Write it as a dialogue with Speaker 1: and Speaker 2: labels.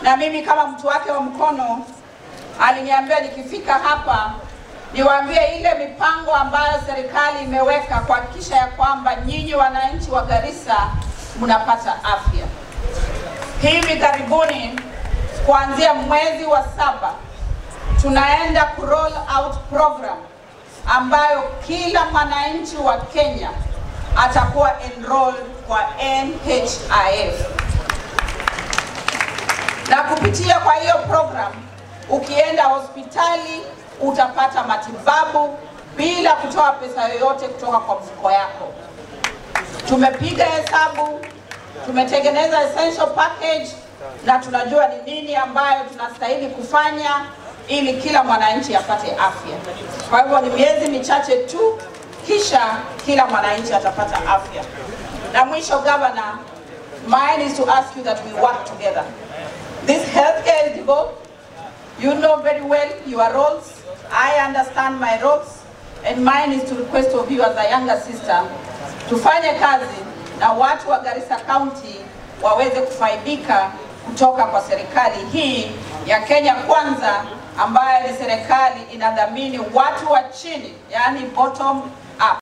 Speaker 1: na mimi kama mtu wake wa mkono aliniambia nikifika hapa niwaambie ile mipango ambayo serikali imeweka kuhakikisha ya kwamba nyinyi wananchi wa Garissa mnapata afya. Hivi karibuni kuanzia mwezi wa saba tunaenda ku roll out program ambayo kila mwananchi wa Kenya atakuwa enrolled kwa NHIF na kupitia kwa hiyo program ukienda hospitali utapata matibabu bila kutoa pesa yoyote kutoka kwa mfuko yako. Tumepiga hesabu, tumetengeneza essential package na tunajua ni nini ambayo tunastahili kufanya ili kila mwananchi apate afya. Kwa hivyo ni miezi michache tu, kisha kila mwananchi atapata afya. Na mwisho, Governor, mine is to ask you that we work together. This healthcare is devolved. You know very well your roles. I understand my roles. And mine is to request of you as a younger sister, tufanye kazi na watu wa Garissa County waweze kufaidika kutoka kwa serikali hii ya Kenya Kwanza ambayo ni serikali inadhamini watu wa chini, yani bottom